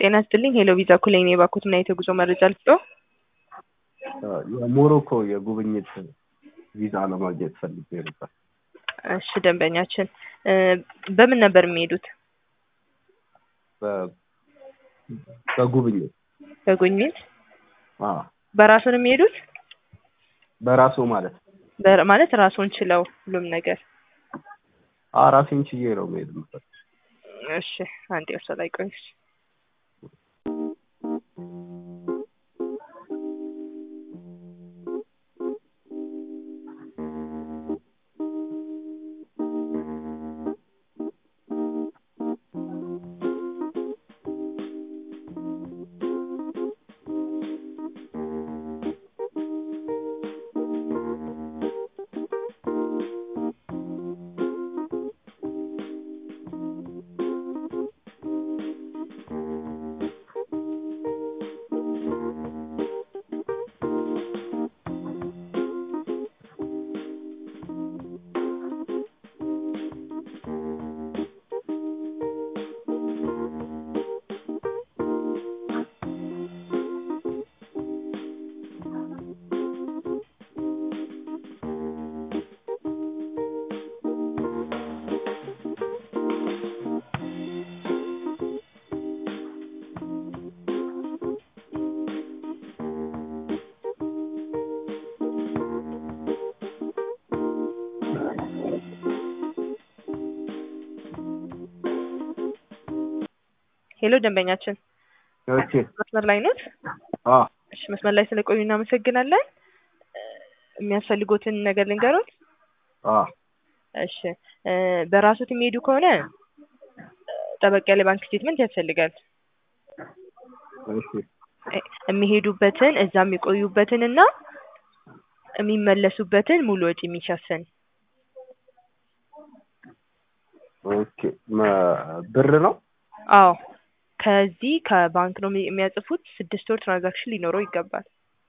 ጤና ይስጥልኝ ሄሎ ቪዛ ኩሌ ነኝ የባኩትና የጉዞ መረጃ ልስጥዎ? የሞሮኮ የጉብኝት ቪዛ ለማግኘት ፈልጌ ነበር። እሺ ደንበኛችን በምን ነበር የሚሄዱት? በ- በጉብኝት በጉብኝት አዎ፣ በራሱ ነው የሚሄዱት? በራሱ ማለት ነው። በር- ማለት ራሱን ችለው ሁሉም ነገር አዎ፣ ራሴን ችዬ ነው መሄድ የምፈልገው። እሺ አንዴ እርሶ ላይ ቆይ እሺ። ሄሎ ደንበኛችን ኦኬ። መስመር ላይ ኖት? አዎ፣ እሺ መስመር ላይ ስለቆዩ እናመሰግናለን። የሚያስፈልጎትን ነገር ልንገሮት? አዎ፣ እሺ እ በራሶት የሚሄዱ ከሆነ ጠበቅ ያለ ባንክ ስቴትመንት ያስፈልጋል። እሺ፣ እ የሚሄዱበትን እዛ የሚቆዩበትን እና የሚመለሱበትን ሙሉ ወጪ የሚሸፍን ኦኬ። መ- ብር ነው? አዎ ከዚህ ከባንክ ነው የሚ- የሚያጽፉት። ስድስት ወር ትራንዛክሽን ሊኖረው ይገባል።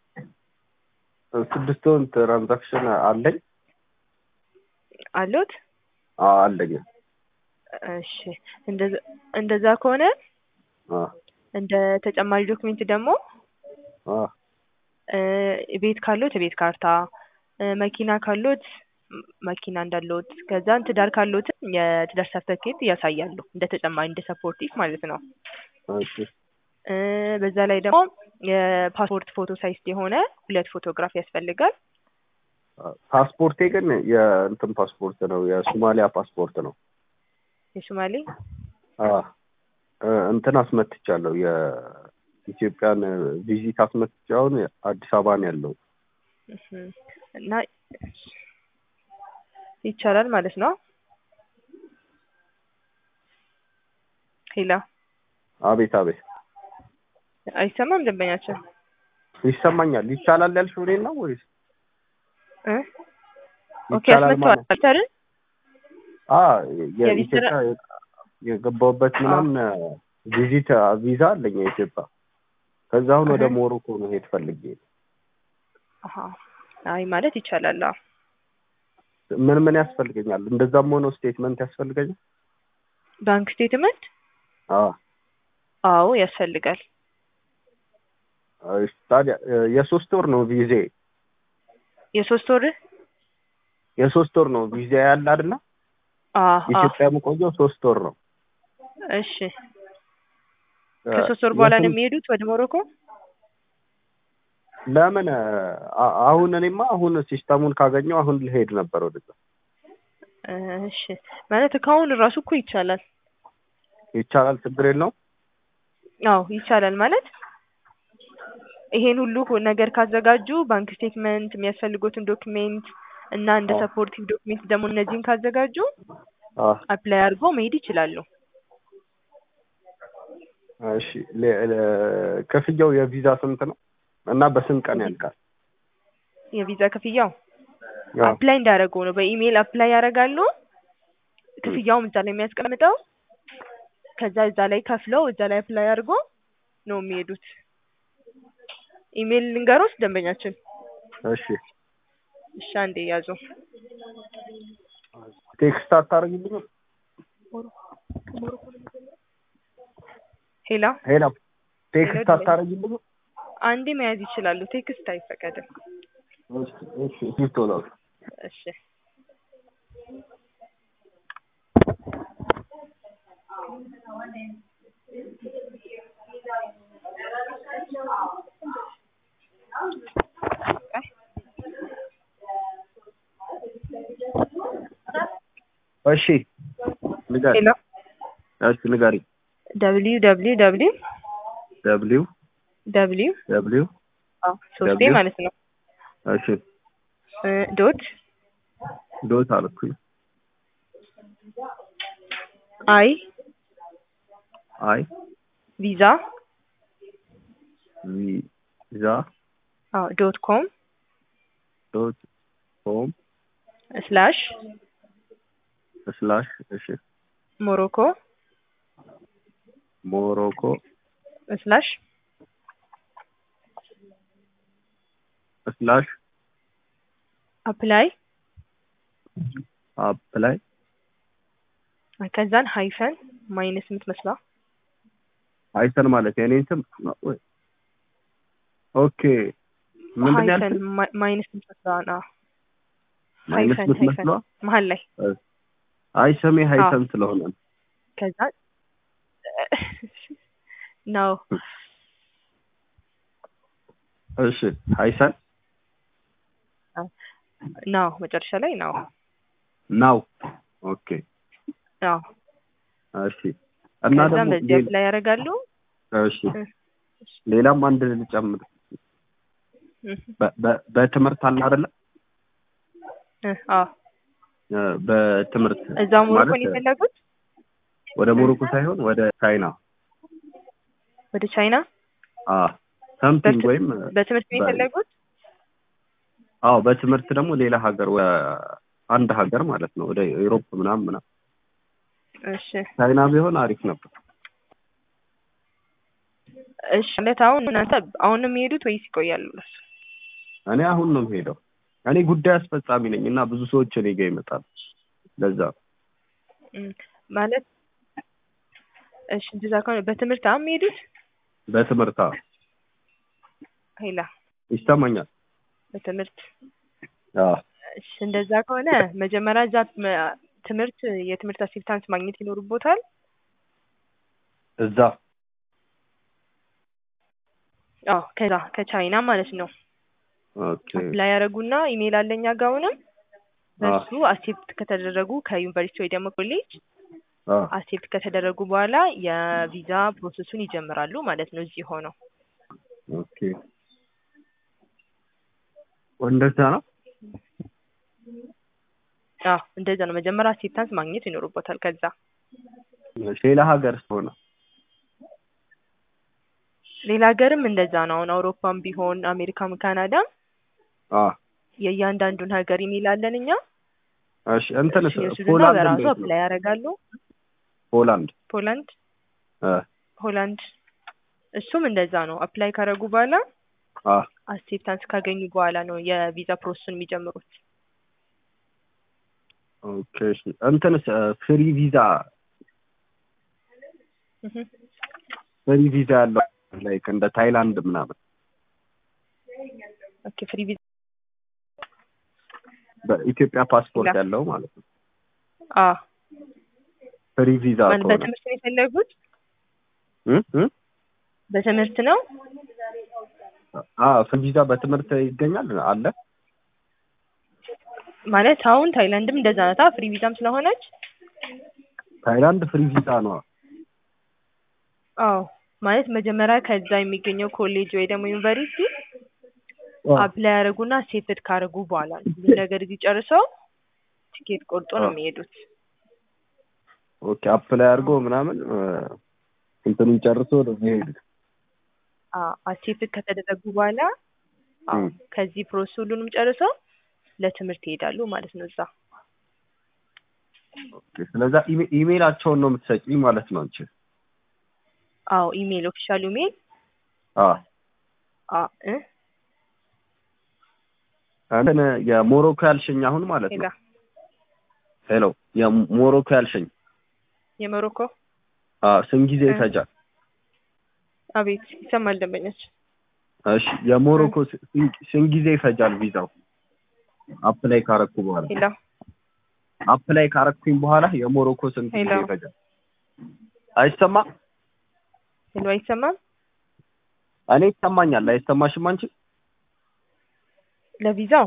ስድስት ወር ትራንዛክሽን አለኝ? አለዎት? አዎ፣ አለኝ። እሺ እንደዛ እንደዛ ከሆነ አዎ፣ እንደ ተጨማሪ ዶክሜንት ደግሞ አዎ፣ እ ቤት ካሎት የቤት ካርታ እ መኪና ካሎት ም- መኪና እንዳለዎት ከዛን ትዳር ካሎትም የትዳር ሰርተፊኬት ያሳያሉ እንደ ተጨማሪ እንደ ሰፖርቲቭ ማለት ነው። ኦኬ። እ በዛ ላይ ደግሞ የፓስፖርት ፎቶ ሳይዝ የሆነ ሁለት ፎቶግራፍ ያስፈልጋል። ፓስፖርቴ ግን የእንትን ፓስፖርት ነው፣ የሶማሊያ ፓስፖርት ነው። የሶማሌ አዎ፣ እ እንትን አስመትቻለሁ። የኢትዮጵያን ቪዚት አስመትቼ አሁን አዲስ አበባ ነው ያለው። እህ እና ይቻላል ማለት ነው። ሄላ አቤት አቤት፣ አይሰማም ደንበኛችን ይሰማኛል። ይቻላል ያልሽው እኔን ነው ወይስ? እ ኦኬ ይቻላል አስመጥተዋል ማለት አይደል? አዎ፣ የቪዛ- የኢትዮጵያ የገባሁበት ምናምን ቪዚት ቪዛ አለኝ የኢትዮጵያ። ከዛ አሁን ወደ እህ። ሞሮኮ መሄድ ፈልጌ ነው። አሀ አይ ማለት ይቻላል። አዎ ምን ምን ያስፈልገኛል? እንደዛም ሆኖ ስቴትመንት ያስፈልገኛል? ባንክ ስቴትመንት አዎ። አዎ ያስፈልጋል። እሺ፣ ታዲያ እ የሶስት ወር ነው ቪዜ የሶስት ወር የሶስት ወር ነው ቪዛ ያለ አይደለ? አዎ አዎ ኢትዮጵያ የምቆየው ሶስት ወር ነው። እሺ ከሶስት ወር በኋላ ነው የሚሄዱት ወደ ሞሮኮ? ለምን አ- አሁን እኔማ አሁን ሲስተሙን ካገኘው አሁን ልሄድ ነበር ወደዛ። እሺ ማለት ከአሁን እራሱ እኮ ይቻላል። ይቻላል፣ ችግር የለውም። አዎ ይቻላል ማለት ይሄን ሁሉ ነገር ካዘጋጁ ባንክ ስቴትመንት፣ የሚያስፈልጉትን ዶክሜንት እና እንደ አዎ። ሰፖርቲቭ ዶክሜንት ደግሞ እነዚህን ካዘጋጁ አ አፕላይ አድርገው መሄድ ይችላሉ። እሺ ለ- ለ- ክፍያው የቪዛ ስንት ነው እና በስንት ቀን ያልቃል? የቪዛ ክፍያው አዎ። አፕላይ እንዳደረጉ ነው። በኢሜይል አፕላይ ያደርጋሉ። ክፍያውም እዛ ላይ የሚያስቀምጠው ከዛ እዛ ላይ ከፍለው እዛ ላይ አፕላይ አድርጎ ነው የሚሄዱት። ኢሜይል ልንገሮት ደንበኛችን። እሺ እሺ አንዴ ያዙ። ቴክስት አታደርግልኝም? ሄላ ሄላ ቴክስት አታረጊልኝ? አንዴ መያዝ ይችላሉ። ቴክስት አይፈቀድም። እሺ እሺ እሺ ቶሎ እሺ እሺ ንገሪ። ሄሎ እሺ ንገሪ። ደብሊው ደብሊው ደብሊው ደብሊው ደብሊው ደብሊው አዎ ሶስቴ W? ማለት ነው እሺ እ ዶት ዶት አልኩኝ። አይ አይ ቪዛ ቪዛ አዎ ዶት ኮም ዶት ኮም ስላሽ ስላሽ እሺ ሞሮኮ ሞሮኮ ስላሽ ስላሽ አፕላይ አፕላይ ከዛን ሃይፈን ማይነስ የምትመስላ አይሰን ማለት የኔን ስም ወይ ኦኬ ምንድን ነው ሃይፈን ያልሽኝ? ማ- ማይነስ የምትመስላ ና ማይነስ ሃይፈን የምትመስሏ መሀል ላይ አይ ስሜ ሀይሰን ስለሆነ ነው። ከዛ ነው እሺ ሀይሰን ነው መጨረሻ ላይ ነው ናው ኦኬ ነው እሺ እና ከዛም ደግሞ በዚህ ሌላ- ላይ ያደርጋሉ እሺ ሌላም አንድ ልጨምር በ- በ- በትምህርት አለ አይደለ አዎ እ፣ በትምህርት እዛ ሞሮኮን ማለት የፈለጉት ወደ ሞሮኮ ሳይሆን ወደ ቻይና ወደ ቻይና አ ሰምቲንግ በት- ወይም በትምህርት ነው በ- የፈለጉት አዎ በትምህርት ደግሞ ሌላ ሀገር ወ- አንድ ሀገር ማለት ነው ወደ ዩሮፕ ምናምን ምናምን እሺ ቻይና ቢሆን አሪፍ ነበር እሺ ማለት አሁን እናንተ አሁን ነው የሚሄዱት ወይስ ይቆያሉ እኔ አሁን ነው የምሄደው እኔ ጉዳይ አስፈጻሚ ነኝ እና ብዙ ሰዎች እኔ ጋር ይመጣሉ ለዛ ነው። እም፣ ማለት እሺ እንደዛ ከሆነ በትምህርት አሁን የሚሄዱት በትምህርት አዎ። ሄላ ይሰማኛል በትምህርት አዎ እሺ እንደዛ ከሆነ መጀመሪያ እዛ መ- ትምህርት የትምህርት አሲስታንስ ማግኘት ይኖርቦታል እዛ አዎ ከዛ ከቻይና ማለት ነው ኦኬ አፕላይ ያደረጉና ኢሜይል አለኛ ጋር አሁንም በሱ አክሴፕት ከተደረጉ ከዩኒቨርሲቲ ወይ ደግሞ ኮሌጅ አዎ አክሴፕት ከተደረጉ በኋላ የቪዛ ፕሮሰሱን ይጀምራሉ ማለት ነው እዚህ ሆነው ኦኬ እንደዛ ነው አዎ እንደዛ ነው መጀመሪያ አክሴፕታንስ ማግኘት ይኖርቦታል ከዛ እሺ፣ ሌላ ሀገር ስለሆነ ሌላ ሀገርም እንደዛ ነው አሁን አውሮፓም ቢሆን አሜሪካም ካናዳም አዎ የእያንዳንዱን ሀገር ኢሜይል አለን እኛ እሺ እንትንስ እሱን ይወስዱና ፖላንድ በራሱ እንዴት ነው? አፕላይ ያደርጋሉ ፖላንድ ፖላንድ እ ሆላንድ እሱም እንደዛ ነው አፕላይ ካደረጉ በኋላ አ አክሴፕታንስ ካገኙ በኋላ ነው የቪዛ ፕሮሰሱን የሚጀምሩት ኦኬ እሺ እንትንስ ፍሪ ቪዛ እህ ፍሪ ቪዛ ያለው ላይክ እንደ ታይላንድ ምናምን ኦኬ ፍሪ ቪዛ በኢትዮጵያ ፓስፖርት ላ- ያለው ማለት ነው አ ፍሪ ቪዛ ማለት ከሆነ በትምህርት ነው የፈለጉት እ እ በትምህርት ነው አ ፍሪ ቪዛ በትምህርት ይገኛል አለ ማለት አሁን ታይላንድም እንደዛ ናታ ፍሪ ቪዛም ስለሆነች ታይላንድ ፍሪ ቪዛ ነው አዎ ማለት መጀመሪያ ከዛ የሚገኘው ኮሌጅ ወይ ደግሞ ዩኒቨርሲቲ አፕላይ ያደረጉና ሴትድ ካደረጉ በኋላ ነው ብዙ ነገር እዚህ ጨርሰው ቲኬት ቆርጦ ነው አዎ። የሚሄዱት ኦኬ አፕላይ አድርጎ ምናምን እ፣ እንትኑን ጨርሶ ወደ ሄዱት አክሴፕት ከተደረጉ በኋላ አዎ እም። ከዚህ ፕሮሰስ ሁሉንም ጨርሰው ለትምህርት ይሄዳሉ ማለት ነው እዛ ኦኬ ስለዛ ኢሜ- ኢሜይላቸውን ነው የምትሰጪኝ ማለት ነው አንቺ አዎ ኢሜይል ኦፊሻል ኢሜይል አ አ እ እንትን የሞሮኮ ያልሽኝ አሁን ማለት ሌላ ነው ሄሎ የሞሮኮ ያልሽኝ የሞሮኮ አ ስንት ጊዜ እ። ይፈጃል አቤት ይሰማል ደንበኞች እሺ የሞሮኮ ስ- ስንት ጊዜ ይፈጃል ቪዛው? አፕላይ ካረኩ በኋላ ሄሎ አፕላይ ካረኩኝ በኋላ የሞሮኮ ስንት ጊዜ ሄሎ። ይፈጃል? አይሰማም? ሄሎ አይሰማም እኔ ይሰማኛል። አይሰማሽም አንቺ? ለቪዛው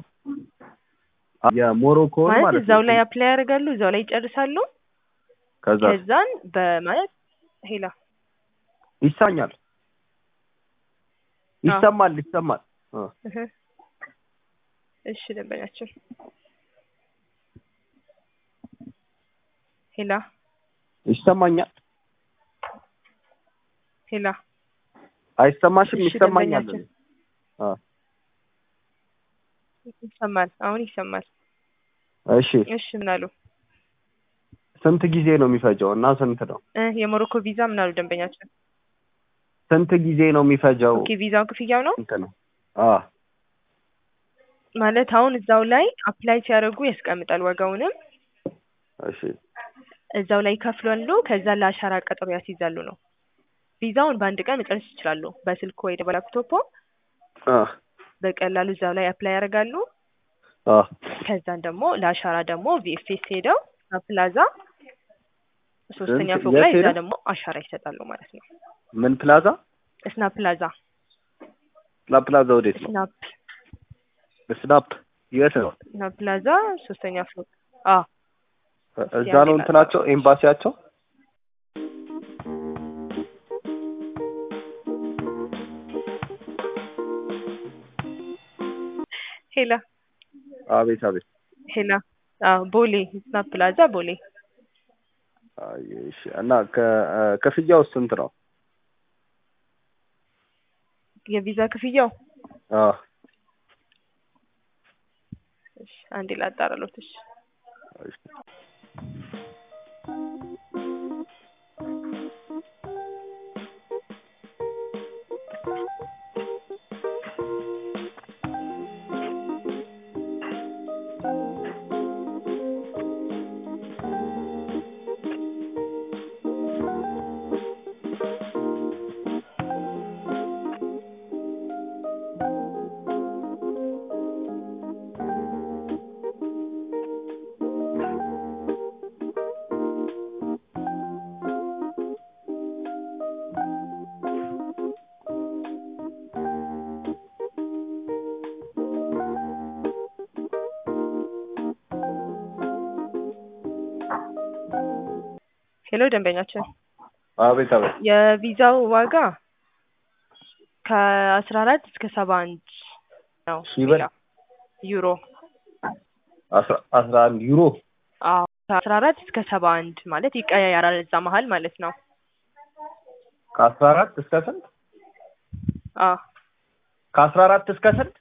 የሞሮኮን ማለት ማለት እዛው ነው። ላይ አፕላይ ያደርጋሉ እዛው ላይ ይጨርሳሉ ከዛ ከዛን በማለት ሄላ ይሳኛል ይሰማል ይሰማል እ እህ። እሺ ደንበኛችን ሄላ ይሰማኛል። ሄላ አይሰማሽም? እሺ፣ ይሰማኛል። ደንበኛችን። አ ይሰማል አሁን ይሰማል እሺ እሺ ምን አሉ ስንት ጊዜ ነው የሚፈጀው እና ስንት ነው? እ የሞሮኮ ቪዛ ምን አሉ ደንበኛችን ስንት ጊዜ ነው የሚፈጀው? ኦኬ ቪዛው ክፍያው ነው ስንት ነው? አ ማለት አሁን እዛው ላይ አፕላይ ሲያደርጉ ያስቀምጣል ዋጋውንም እሺ እዛው ላይ ይከፍላሉ ከዛ ለአሻራ ቀጠሮ ያስይዛሉ ነው ቪዛውን በአንድ ቀን መጨረስ ይችላሉ በስልክ ወይ በላፕቶፖ አ በቀላሉ እዛው ላይ አፕላይ ያደርጋሉ አ ከዛን ደግሞ ለአሻራ ደግሞ ቪኤፍኤስ ሄደው ፕላዛ ሶስተኛ ስንት- ፎቅ የት ላይ እዛ ሄደው? ደግሞ አሻራ ይሰጣሉ ማለት ነው ምን ፕላዛ? ስናፕ ፕላዛ ላፕላዛ ወዴት ነው? ስናፕ ስናፕ የት ነው? ስናፕ ፕላዛ ሶስተኛ ፎቅ አ እዛ ነው እንትናቸው ኤምባሲያቸው? ሄላ አቤት አቤት። ሄላ አዎ ቦሌ ስናፕ ፕላዛ ቦሌ አይ እሺ። እና ከ- ክፍያው ስንት ነው? የቪዛ ክፍያው አ እሺ አንዴ ላጣራሎት እሺ እሺ። ሄሎ ደንበኛችን አቤት አቤት። የቪዛው ዋጋ ከአስራ አራት እስከ ሰባ አንድ ነው ሺህ ብር? ሌላ ዩሮ አስራ አስራ አንድ ዩሮ አዎ ከአስራ አራት እስከ ሰባ አንድ ማለት ይቀያያራል እዛ መሀል ማለት ነው ከአስራ አራት እስከ ስንት? አዎ ከአስራ አራት እስከ ስንት?